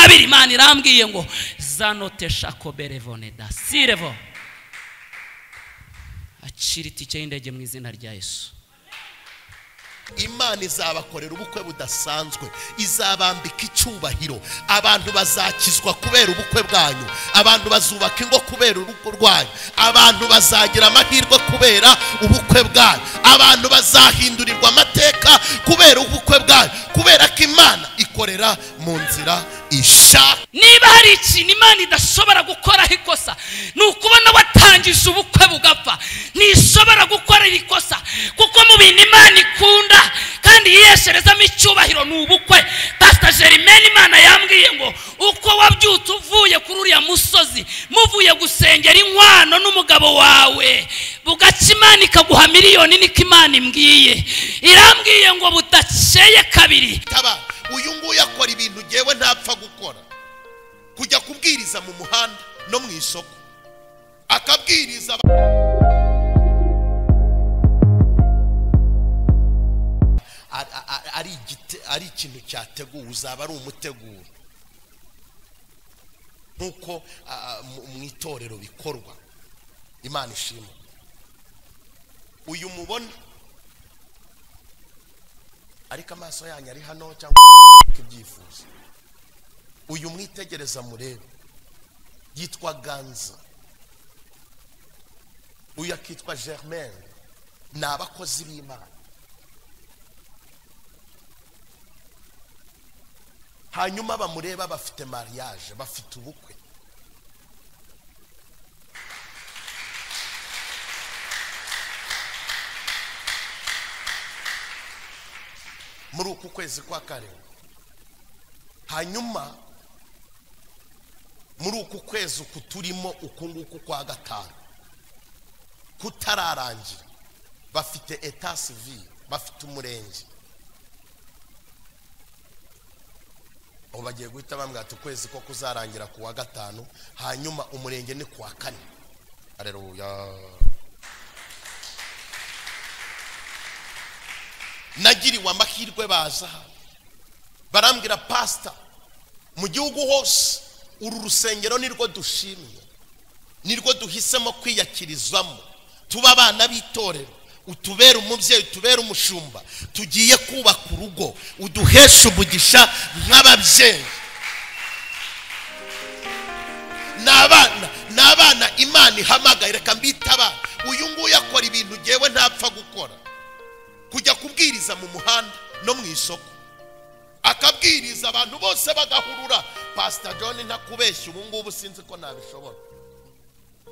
imana irambwiye ngo zanote shakoberevoneda sirevo acira itike y'indege mu izina rya yesu imana izabakorera ubukwe budasanzwe izabambika icyubahiro abantu bazakizwa kubera ubukwe bwanyu abantu bazubaka ingo kubera urugo rwanyu abantu bazagira amahirwe kubera ubukwe bwanyu abantu bazahindurirwa amateka kubera ubukwe bwanyu kubera ko imana ikorera mu nzira ishaka niba hari ikintu imana idashobora gukoraho ikosa ni ukubona watangije ubukwe bugapfa ntishobora gukorera ikosa kuko mu bintu imana ikunda kandi yiyesherezamo icyubahiro ni ubukwe pasita jerimeni imana yambwiye ngo uko wabyutse uvuye kuri uriya musozi muvuye gusengera inkwano n'umugabo wawe bugaca imana ikaguha miliyoni niko imana imbwiye irambwiye ngo budakeye kabiri taba uyu nguyu akora ibintu ngewe ntapfa gukora kujya kubwiriza mu muhanda no mu isoko akabwiriza aba- A- a- a- ari igite- ari ikintu cyateguwe uzaba ari umuteguro nk'uko a- mu- mu itorero bikorwa imana ishimwe uyu mubona ariko amaso yanyu ari hano cyangwa ibyifuzo uyu mwitegereza murebe yitwa ganza uyu akitwa germain ni abakozi b'imana hanyuma bamureba bafite mariage bafite ubukwe muri uku kwezi kwa karindwi hanyuma muri uku kwezi uku turimo uku nguku kwa gatanu kutararangira bafite eta civile bafite umurenge ubu bagiye guhita bambwira ati ukwezi ko kuzarangira ku wa gatanu hanyuma umurenge ni ku wa kane hareruya nagiriwe amahirwe baza hano barambwira pasita mu gihugu hose uru rusengero nirwo dushimiye nirwo duhisemo kwiyakirizamo tuba abana b'itorero utubere umubyeyi utubere umushumba tugiye kubaka urugo uduheshe umugisha nk'ababyeyi ni abana ni abana imana ihamagaye reka mbite abana uyu nguyu akora ibintu ngewe ntapfa gukora kujya kubwiriza mu muhanda no mu isoko akabwiriza abantu bose bagahurura pasita john ntakubeshya ubu ngubu sinzi ko nabishobora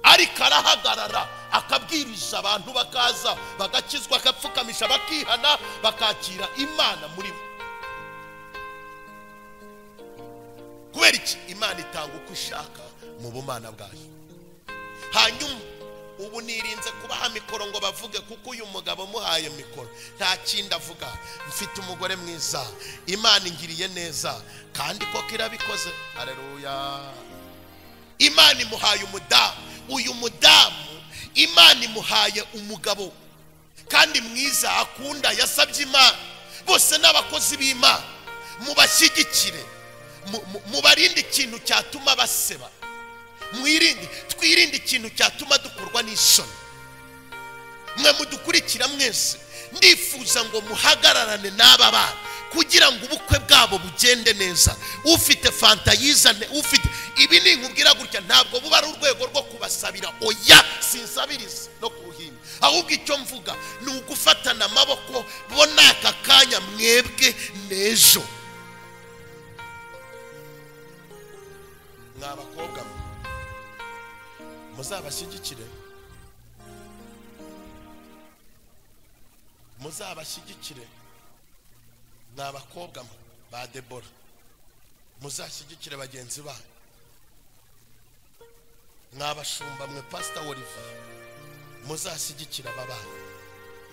ariko arahagarara akabwirisha abantu bakaza bagakizwa agapfukamisha bakihana bakakira imana muri bo kubera iki imana itanga uko ishaka mu bumana bwayo hanyuma ubu nirinze kubaha mikoro ngo bavuge kuko uyu mugabo muhaye mikoro nta kindi avuga mfite umugore mwiza imana ingiriye neza kandi koko irabikoze hareruya imana imuhaye umudamu uyu mudamu imana imuhaye umugabo kandi mwiza akunda yasabye imana bose n'abakozi b'imana mubashyigikire mu- mu- mubarinde ikintu cyatuma baseba mwirinde twirinde ikintu cyatuma dukorwa n'isoni mwe mudukurikira mwese ndifuza ngo muhagararane n'aba bana kugira ngo ubukwe bwabo bugende neza ufite fanta yizane ufite ibi ni nkubwira gutya ntabwo buba ari urwego rwo kubasabira oya sinsabiriza no ku ruhimbi ahubwo icyo mvuga ni ugufatana amaboko bo ni aka kanya mwebwe n'ejo mwa bakobwa mwe muzabashyigikire muzabashyigikire ni abakobwa ba debora muzashyigikire bagenzi banyu mwabashumba mwe pasita olivier muzashyigikira aba bana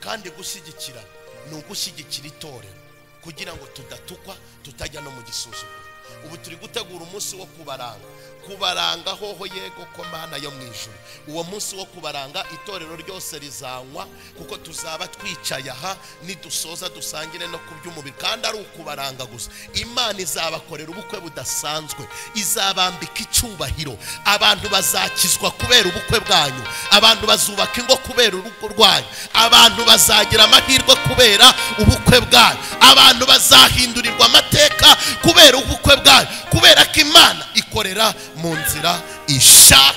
kandi gushyigikira ni ugushyigikira itorero kugira ngo tudatukwa tutajya no mu gisuzuguro ubu turi gutegura umunsi wo kubaranga kubaranga hoho yego ko mana yo mu ijoro uwo munsi wo kubaranga itorero ryose rizanywa kuko tuzaba twicaye aha nidusoza dusangire no ku by'umubiri kandi ari ukubaranga gusa imana izabakorera ubukwe budasanzwe izabambika icyubahiro abantu bazakizwa kubera ubukwe bwanyu abantu bazubaka ingo kubera urugo rwanyu abantu bazagira amahirwe kubera ubukwe bwanyu abantu bazahindurirwa amateka kubera ubukwe bwanyu kubera ko imana ikorera mu nzira ishaka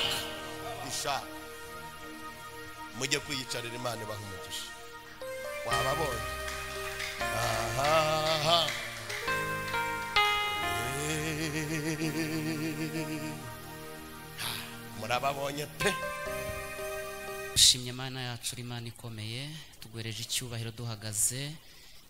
ishaka mujye kwiyicarira imana ibaha umugisha wababonye aha murababonye pe dushimye mana yacu uri imana ikomeye tuguhereje icyubahiro duhagaze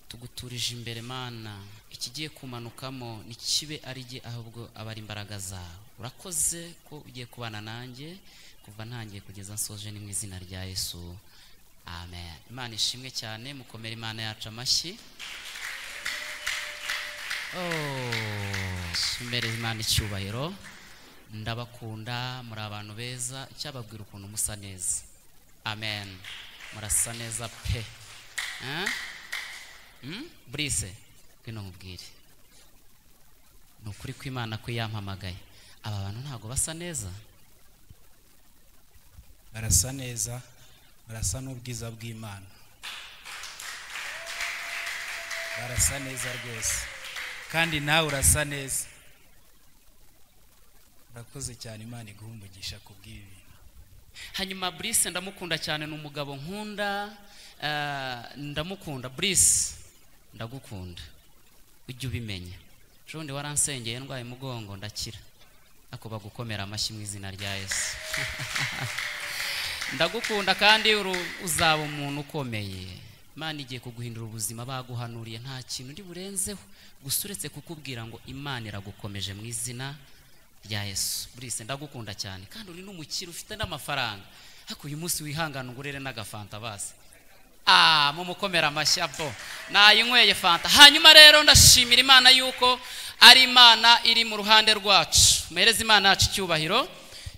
tuguturije imbere mana ikigiye kumanukamo ntikibe ari jye ahubwo aba ari imbaraga zawe urakoze ko ugiye kubana nanjye kuva ntangiye kugeza nsoje ni mu izina rya yesu amen imana ishimwe cyane mukomere imana yacu amashyi imbere imana icyubahiro ndabakunda muri abantu beza cyababwira ukuntu musa neza amen murasa neza pe Eh? Mm? burise ngwino nkubwire ni ukuri ko imana ko yampamagaye aba bantu ntabwo basa neza barasa neza barasa n'ubwiza bw'imana barasa neza rwose kandi nawe urasa neza urakoze cyane imana iguha umugisha ku bw'ibi bintu hanyuma burise ndamukunda cyane ni umugabo nkunda eh, ndamukunda burise ndagukunda ujye ubimenya ejo bundi waransengeye ndwaye umugongo ndakira ako bagukomera amashyi mu izina rya yesu ndagukunda kandi uru- uzaba umuntu ukomeye imana igiye kuguhindura ubuzima baguhanuriye nta kintu uri burenzeho gusa uretse kukubwira ngo imana iragukomeje mu izina rya yesu burise ndagukunda cyane kandi uri n'umukire ufite n'amafaranga ariko uyu munsi wihangane ugurire n'agafanta basi Ah, mumukomera amashyi abo nayinyweye fanta hanyuma rero ndashimira imana yuko ari imana iri mu ruhande rwacu muhereze imana yacu icyubahiro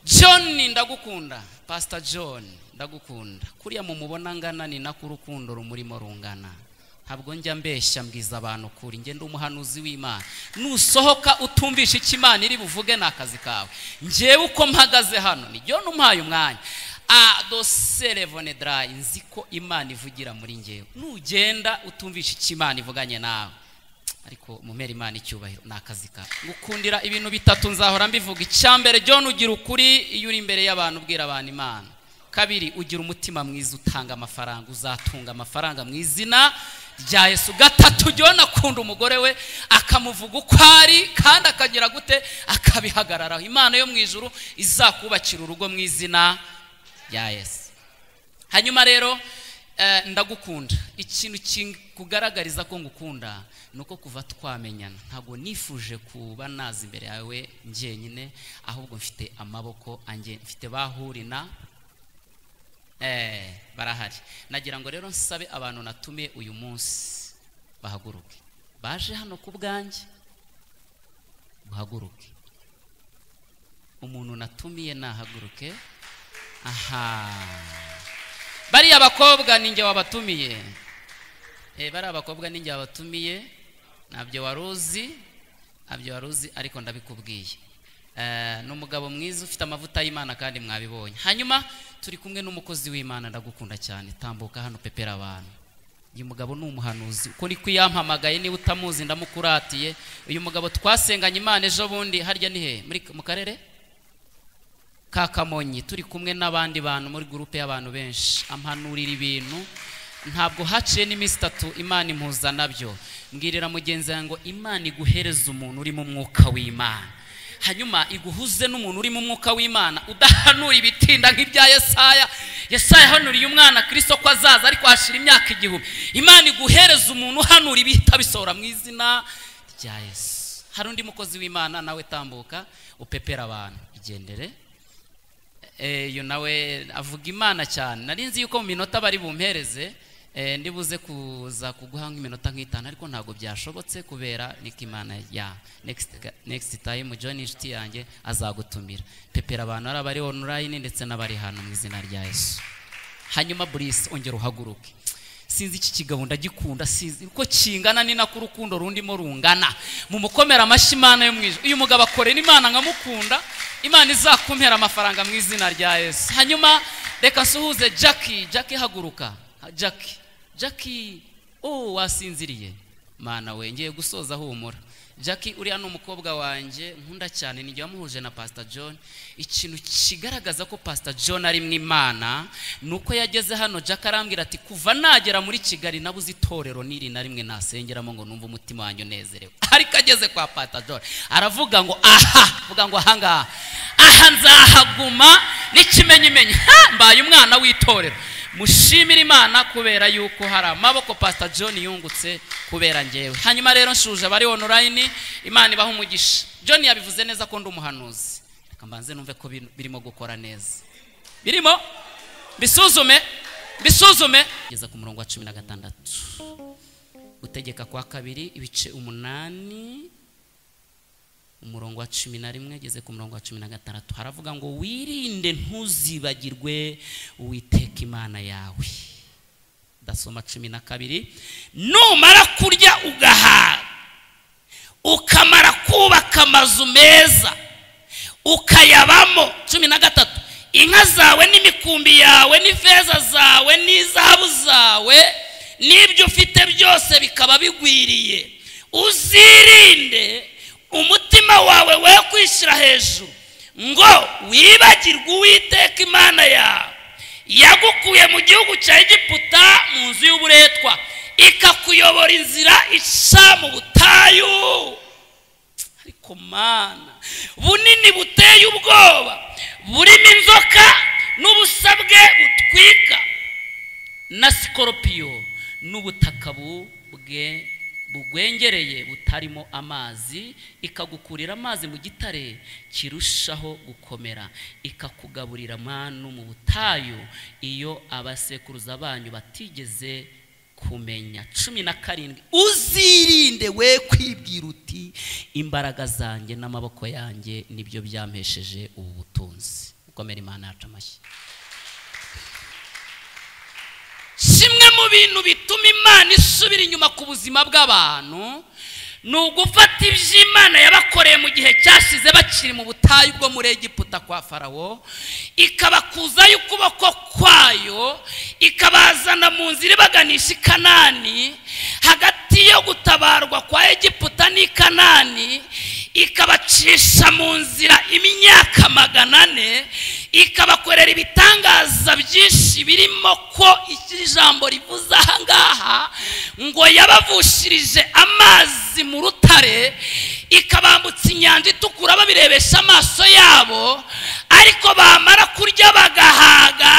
john ndagukunda pastor john ndagukunda kuriya mumubona ngana ni nako urukundo rumurimo rungana ntabwo njya mbeshya mbwiza abantu kuri njye ndi umuhanuzi w'imana nusohoka utumvisha icyo imana iri buvuge ni akazi kawe njyewe uko mpagaze hano ni john umpaye umwanya a doserevone darayi nzi ko imana ivugira muri ngewe nugenda utumvisha icyo imana ivuganye nawe ariko mumere imana icyubahiro ni akazi kawe gukundira ibintu bitatu nzahora mbivuga icya mbere john ugira ukuri iyo uri imbere y'abantu ubwira abantu imana kabiri ugira umutima mwiza utanga amafaranga uzatunga amafaranga mu izina rya yesu gatatu john akunda umugore we akamuvuga uko ari kandi akagira gute akabihagararaho imana yo mu ijuru izakubakira urugo mu izina rya yesu hanyuma rero eh, ndagukunda ikintu kikugaragariza ko ngukunda ni uko kuva twamenyana ntabwo nifuje kuba naza imbere yawe njyenyine ahubwo mfite amaboko ange mfite bahurina eh, barahari nagira ngo rero nsabe abantu natumiye uyu munsi bahaguruke baje hano ku bwanjye muhaguruke umuntu natumiye nahaguruke aha bariya bakobwa ninjye wabatumiye Eh, bariya bakobwa ninjye wabatumiye ntabyo wari uzi ntabyo wari uzi ariko ndabikubwiye Eh, ni umugabo mwiza ufite amavuta y'imana kandi mwabibonye hanyuma turi kumwe n'umukozi w'imana ndagukunda cyane tambuka hano pepera abantu uyu mugabo ni umuhanuzi uko niko yampamagaye niba utamuzi ndamukuratiye uyu mugabo twasenganye imana ejo bundi harya ni he Muri- mu karere ka kamonyi turi kumwe n'abandi bantu muri gurupe y'abantu benshi ampanurira ibintu ntabwo haciye n'iminsi itatu imana impuza nabyo mbwirira mugenzi wawe ngo imana iguhereze umuntu uri mu mwuka w'imana hanyuma iguhuze n'umuntu uri mu mwuka w'imana udahanura ibitinda nk'ibya yesaya yesaya yahanuriye umwana kirisito ko azaza ariko hashira imyaka igihumbi imana iguhereze umuntu uhanura ibihita bisohora mu izina rya yesu hari undi mukozi w'imana nawe tambuka upepera abantu igendere Eh, iyo nawe avuga imana cyane nari nzi yuko mu minota bari bumpereze Eh, ndibuze kuza kuguha nk'iminota nk'itanu ariko ntabwo byashobotse kubera niko imana ya next next time john inshuti yanjye azagutumira pepera abantu ari abari online ndetse n'abari hano mu izina rya yesu hanyuma burisi ongera uhaguruke sinzi iki kigabo ndagikunda sinzi uko kingana ni nako urukundo rundimo rungana mu mukomera amashyi imana yo mu ijuru uyu mugabo akorera imana nkamukunda imana izakumpera amafaranga mu izina rya yesu hanyuma reka nsuhuze jackie jackie haguruka Ha, jackie jackie oh wasinziriye mana we ngiye gusoza humura jackie uriya ni umukobwa wanjye nkunda cyane nijya wamuhuje na pastor john ikintu kigaragaza ko pastor john ari mu imana ni uko yageze hano jack arambwira ati kuva nagera muri kigali nabuze itorero n'iri na rimwe nasengeramo ngo numve umutima wanjye unezerewe ariko ageze kwa pastor john aravuga ngo aha avuga ngo ahangaha aha nzahaguma n'ikimenyimenyi ha mbaye umwana w'itorero mushimire imana kubera yuko hari amaboko pastor john yungutse kubera ngewe hanyuma rero nshuje abari online imana ibaha umugisha john yabivuze neza ko ndi umuhanuzi reka mbanze numve ko bino- birimo gukora neza birimo bisuzume bisuzume kugeza ku murongo wa cumi na gatandatu gutegeka kwa kabiri ibice umunani umurongo wa cumi na rimwe ageze ku murongo wa cumi na gatandatu haravuga ngo wirinde ntuzibagirwe uwiteka imana yawe dasoma cumi na kabiri numara kurya ugahaga ukamara kubaka amazu meza ukayabamo cumi na gatatu inka zawe n'imikumbi yawe n'ifeza zawe n'izahabu zawe n'ibyo ufite byose bikaba bigwiriye uzirinde umutima wawe we kwishyira hejuru ngo wibagirwe uwiteka imana yawe yagukuye mu gihugu cya egiputa mu nzu y'uburetwa ikakuyobora inzira ica mu butayu ariko mana bunini buteye ubwoba burimo inzoka n'ubusabwe butwika na sikoropiyo n'ubutaka bubwe bugwengereye butarimo amazi ikagukurira amazi mu gitare kirushaho gukomera ikakugaburira manu mu butayu iyo abasekuruza banyu batigeze kumenya cumi na karindwi uzirinde we kwibwira uti imbaraga zanjye n'amaboko yanjye nibyo byampesheje ubu butunzi gukomera imana yacu amashyi kimwe mu bintu bituma imana isubira inyuma ku buzima bw'abantu ni ugufata ibyo imana yabakoreye mu gihe cyashize bakiri mu butayu bwo muri egiputa kwa farawo ikabakuzayo ukuboko kwayo ikabazana mu nzira ibaganisha i kanani hagati yo gutabarwa kwa egiputa n'i kanani ikabacisha mu nzira imyaka magana ane ikabakorera ibitangaza byinshi birimo ko iri jambo rivuze aha ngaha ngo yabavushirije amazi mu rutare ikabambutsa inyanja itukura babirebesha amaso yabo ariko bamara kurya bagahaga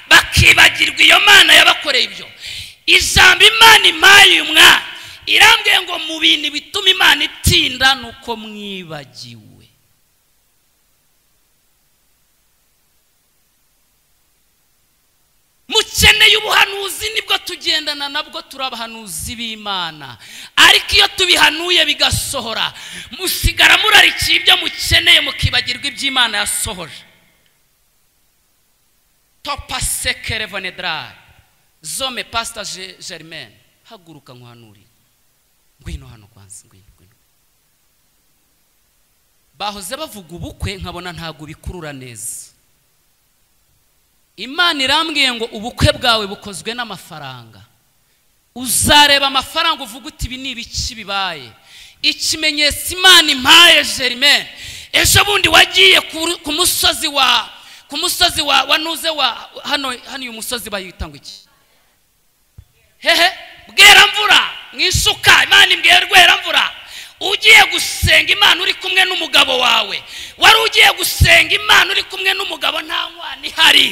bakibagirwa iyo mana yabakoreye ibyo ijambo imana impaye uyu mwana irambwiye ngo mu bintu bituma imana itinda ni uko mwibagiwe mukeneye ubuhanuzi nibwo tugendana nabwo turi abahanuzi b'imana ariko iyo tubihanuye bigasohora musigara murarikiye ibyo mukeneye mukibagirwa iby'imana yasohoje topa sekere vonedrare zome pasita Je- germaine haguruka nkuhanurire ngwino hano kwanza ngwino ngwino bahoze bavuga ubukwe nkabona ntabwo bikurura neza imana irambwiye ngo ubukwe bwawe bukozwe n'amafaranga uzareba amafaranga uvuga uti ibi ni ibiki bibaye ikimenyetso imana impaye germaine ejo bundi wagiye ku- ku musozi wa ku musozi wa wa nuze wa hano hano uyu musozi bayita ngo iki hehe bweramvura mwisuka imana imbwiye rweramvura ugiye gusenga imana uri kumwe n'umugabo wawe wari ugiye gusenga imana uri kumwe n'umugabo nta mwana ihari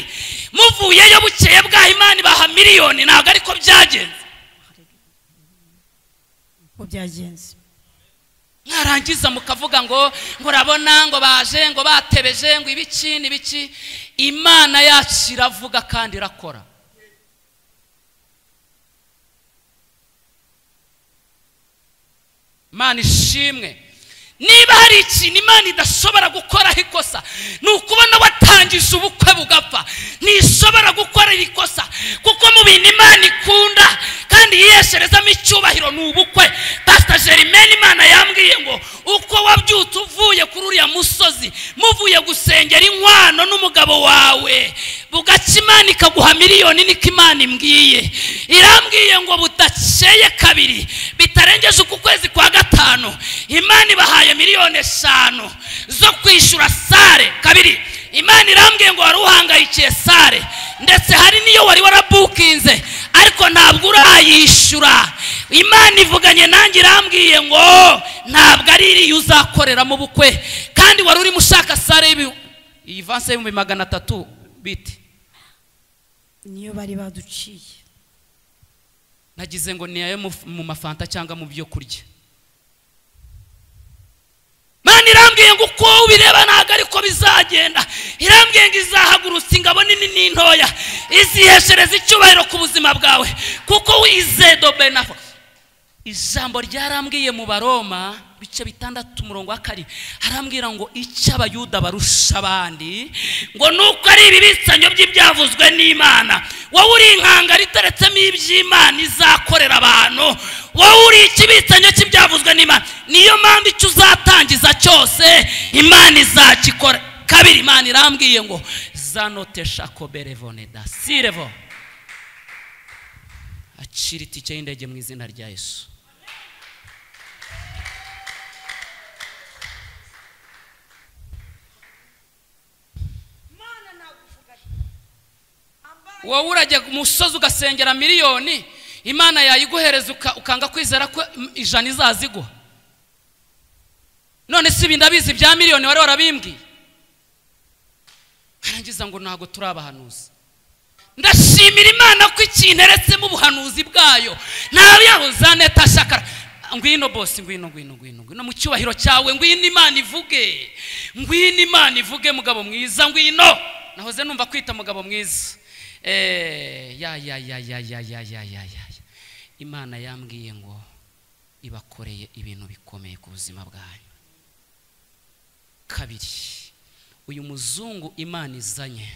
muvuyeyo bukeye bwaho imana ibaha miliyoni ntabwo ariko byagenze uko byagenze mwarangiza mukavuga ngo ngo urabona ngo baje ngo batebeje ngo ibiki n'ibiki imana yacu iravuga kandi irakora imana ishimwe niba hari ikintu imana idashobora gukoraho ikosa ni ukubona watangije ubukwe bugapfa ntishobora gukora iri kosa kuko mu bintu imana ikunda kandi yiyesherezamo icyubahiro ni ubukwe pasita jerimeni imana yambwiye ngo uko wabyutse uvuye kuri uriya musozi muvuye gusengera inkwano n'umugabo wawe bugacya imana ikaguha miliyoni niko imana imbwiye irambwiye ngo budakeye kabiri bitarengeje uku kwezi kwa gatanu imana ibahaye miliyoni eshanu zo kwishyura sare kabiri imana irambwiye ngo wari uhangayikiye sare ndetse hari n'iyo wari warabukinze ariko ntabwo urayishyura imana ivuganye nanjye irambwiye ngo ntabwo ari iriya uzakorera mu bukwe kandi wari urimo ushaka sare y'ibi- iyi vanse y'ibihumbi magana atatu biti niyo bari baduciye nagize ngo ni ayo mu- mu mafanta cyangwa mu byo kurya mani irambwiye ngo uko ubireba ntabwo ariko bizagenda irambwiye ngo izahagurutsa ingabo nini n'intoya iziheshereza icyubahiro ku buzima bwawe kuko wizedo benafo ijambo ryarambwiye mu baroma bice bitandatu umurongo wa kabiri arambwira ngo icyo abayuda barusha abandi ngo nuko ari ibibitsanyo by'ibyavuzwe n'imana wowe uri inkanga riteretsemo iby'imana izakorera abantu wowe uri ikibitsanyo cy'ibyavuzwe n'imana niyo mpamvu icyo uzatangiza cyose imana izakikora kabiri imana irambwiye ngo zanotesha koberevoneda sirevo acira itike y'indege mu izina rya yesu wowe urajya ku musozi ugasengera miliyoni imana yayiguhereza uka- ukanga kwizera ko mm, ijana izazigwa none si ibi ndabizi bya miliyoni wari warabimbwiye arangiza ngo ntabwo turi abahanuzi ndashimira imana ko ikintu eretsemo ubuhanuzi bwayo ntawe yahuza neta shakara ngwino bose ngwino ngwino ngwino ngwino mu cyubahiro cyawe ngwino imana ivuge ngwino imana ivuge mugabo mwiza ngwino nahoze numva kwita mugabo mwiza Eh, ya ya ya ya ya ya ya ya ya imana yambwiye ngo ibakoreye ibintu bikomeye ku buzima bwanyu kabiri uyu muzungu imana izanye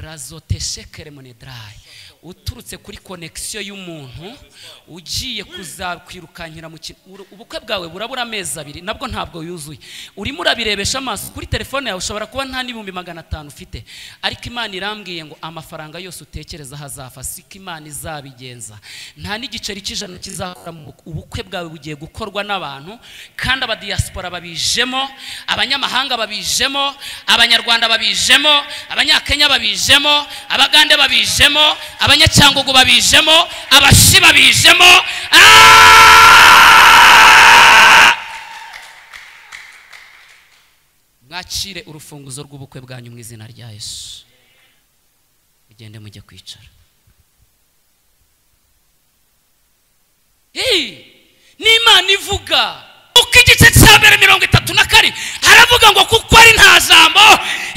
razoteshekeremonedarayi uturutse kuri konekisiyo y'umuntu ugiye kuzakwirukanyira mu kintu Uru- ubukwe bwawe burabura amezi abiri nabwo ntabwo yuzuye urimo urabirebesha amaso kuri telefone yawe ushobora kuba nta n'ibihumbi magana atanu ufite ariko imana irambwiye ngo amafaranga yose utekereza hazafa siko imana izabigenza nta n'igiceri cy'ijana kizakora mu bukwe. ubukwe bwawe bugiye gukorwa n'abantu kandi abadiyasipora babijemo abanyamahanga babijemo abanyarwanda babijemo abanyakenya babijemo abagande babijemo abanyacyangugu babijemo abashi babijemo Ah! mwakire urufunguzo rw'ubukwe bwanyu mu izina rya yesu mugende mujye kwicara Hey, ni imana ivuga uko igice cya mbere mirongo itatu na kane haravuga ngo kuko ari nta jambo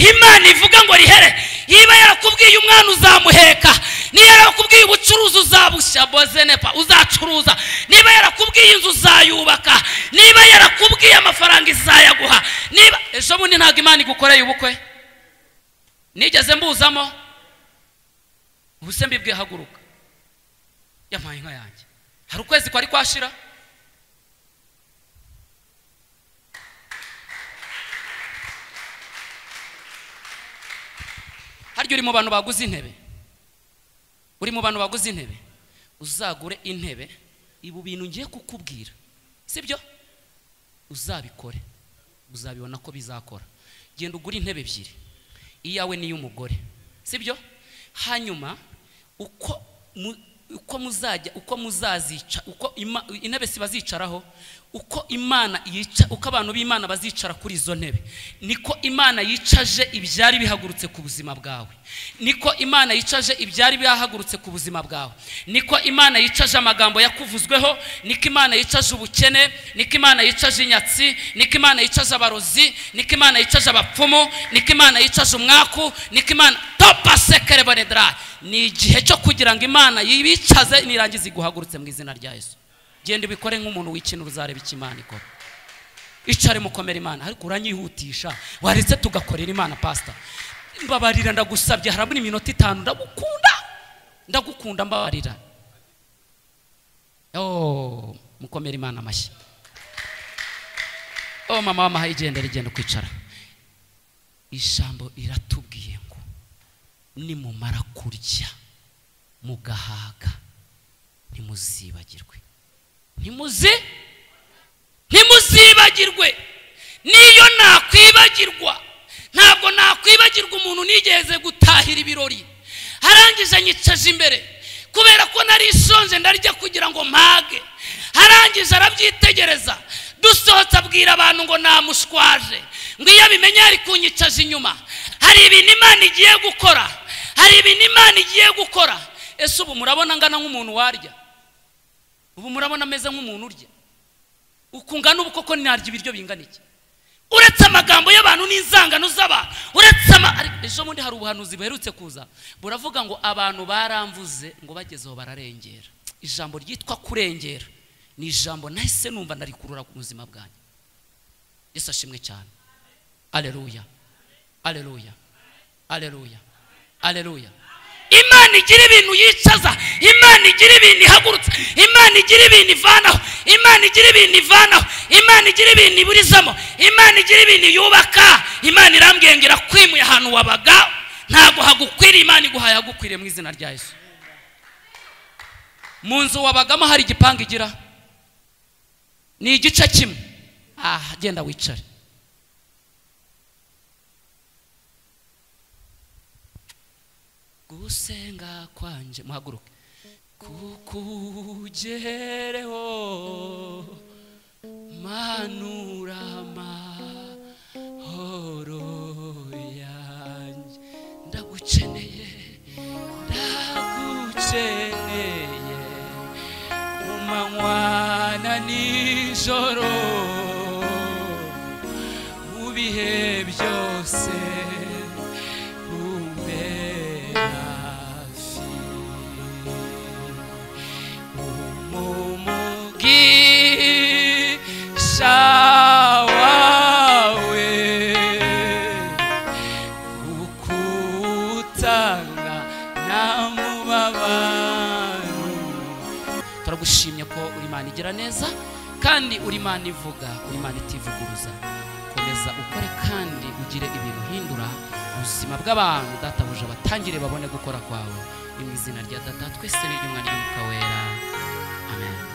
imana ivuga ngo rihere niba yarakubwiye umwana uzamuheka niba yarakubwiye ubucuruzi uzabushya bozenepa uzacuruza niba yarakubwiye inzu uzayubaka niba yarakubwiye amafaranga izayaguha niba ejo bundi ntabwo imana igukoreye ubukwe nigeze mbuzamo ubuse mbibwiye haguruka yampaye inka yanjye hari ukwezi kwari kwashira harya uri mu bantu baguze intebe uri mu bantu baguze intebe uzagure intebe ibu bintu ngiye kukubwira sibyo uzabikore uzabibona ko bizakora genda ugure intebe ebyiri iyawe n'iy'umugore sibyo hanyuma uko mu- uko muzajya uko muzazica uko ima- intebe si bazicaraho uko imana yica uko abantu b'imana bazicara kuri izo ntebe niko imana yicaje ibyari bihagurutse ku buzima bwawe niko imana yicaje ibyari bihagurutse ku buzima bwawe niko imana yicaje amagambo yakuvuzweho niko imana yicaje ubukene niko imana yicaje inyatsi niko imana yicaje abarozi niko imana yicaje abapfumu niko imana yicaje umwaku niko imana topa sekere bonedara ni igihe cyo kugira ngo imana yibicaze nirangiza iguhagurutse mu izina rya yesu genda ubikore nk'umuntu wikinura uzareba icyo imana ikora icare mukomera imana ariko uranyihutisha waretse tugakorera imana pasita mbabarira ndagusabye harabura iminota itanu ndagukunda ndagukunda mbabarira oh mukomere imana amashyi oh mama w'amahaye igendera igenda kwicara ijambo riratubwiye ngo nimumara kurya mugahaga ntimuzibagirwe ntimuze ntimuzibagirwe niyo nakwibagirwa ntabwo nakwibagirwa umuntu nigeze gutahira ibirori arangije anyicaza imbere kubera ko nari isonje ndarya kugira ngo mpage arangije arabyitegereza dusohotse abwira abantu ngo namushwaje ngo iyo abimenye yari kunyicaza inyuma hari ibintu imana igiye gukora hari ibintu imana igiye gukora ese ubu murabona angana nk'umuntu warya ubu murabona ameze nk'umuntu urya ukungana ubu koko narya ibiryo bingana iki uretse amagambo y'abantu n'inzangano z'abantu uretse ama ariko ejo bundi hari ubuhanuzi buherutse kuza buravuga ngo abantu baramvuze ngo bagezeho bararengera ijambo ryitwa kurengera ni ijambo nahise numva narikurura ku buzima bwanjye yesu ashimwe cyane aleluya aleluya aleluya aleluya imana igira ibintu yicaza imana igira ibintu ihagurutsa imana igira ibintu ivanaho imana igira ibintu ivanaho imana igira ibintu iburizamo imana igira ibintu yubaka imana irambwira ngo irakwimuye ahantu wabaga ntabwo hagukwiriye imana iguhaye hagukwiriye mu izina rya yesu mu nzu wabagamo hari igipangu igira ni igice kimwe aha genda wicare gusenga kwanje muhaguruke kukugereho manura amahoro yanjye ndagukeneye ndagukeneye mu manywa na nijoro mu bihe byose umbe hafi umumugisha wawe ukutanga nta mubabaro turagushimye ko uri imana igira neza kandi uri imana ivuga uri imana itivuguruza komeza ukore kandi ugire ibintu uhindura ubuzima bw'abantu databuja batangire babone gukora kwawe ni mu izina rya data twese n'iry'umwana ry'umwuka wera amen